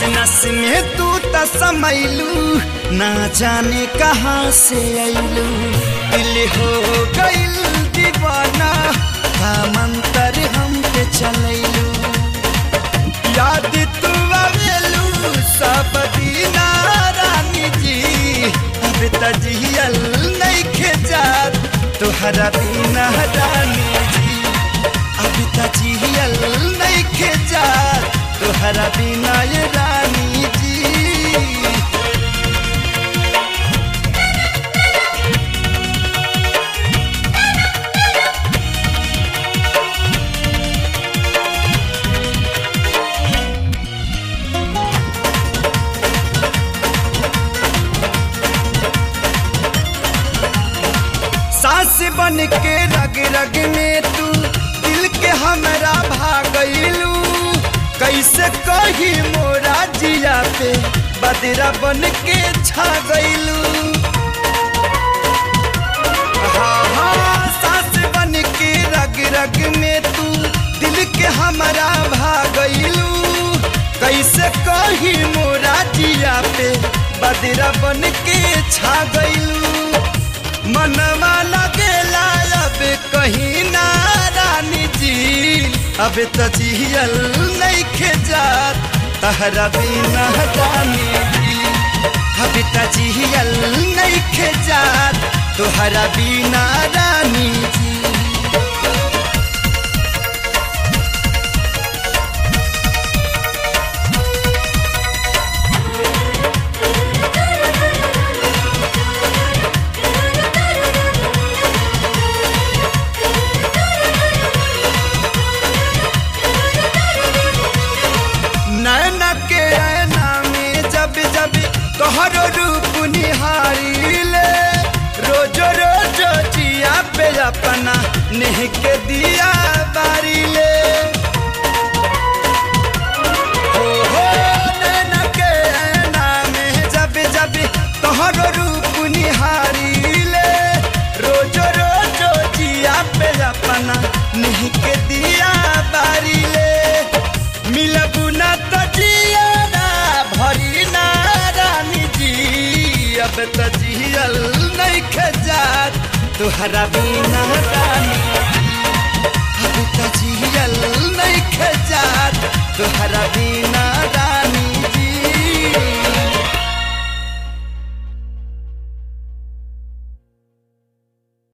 नस में तू त समैलू ना जाने कहाँ से ऐलू दिल हो गइल दीवाना का मंतर हम पे चलैलू याद तू आवेलू सब दीना रानी जी अब तजियल नहीं खेजात तोहरा बिना रानी जी अब तजियल नहीं खेजात तोहरा बिना ये रानी जी सास बन के रग रग में तू दिल के हमरा भागलू कैसे कही मोरा जिया पे बदरा बन के छा गईलू हाँ हाँ सास बन के रग रग में तू दिल के हमरा भागलू कैसे कही मोरा जिया पे बदरा बन के छा गईलू मनवा लगेला अब कहीं ना रानी जी अब तजियल नहीं खेजात तहरा बिना रानी जी अब तजियल नहीं खेजात तोहरा बिना रानी जी नैन के ऐना में जब जब तोहर रूप निहारी ले रोजो रोजो जिया पे अपना नेह के दिया बारी ले हो हो नैन के ऐना में जब जब तोहर रूप निहारी ले रोजो रोजो जिया पे अपना नेह के दिया बारी ले मिलबू ना तो जियाना भरी ना रानी जी अब तो जियल नहीं खजात तुहरा बिना रानी जी। अब तो जियल नहीं खजात तुहरा बिना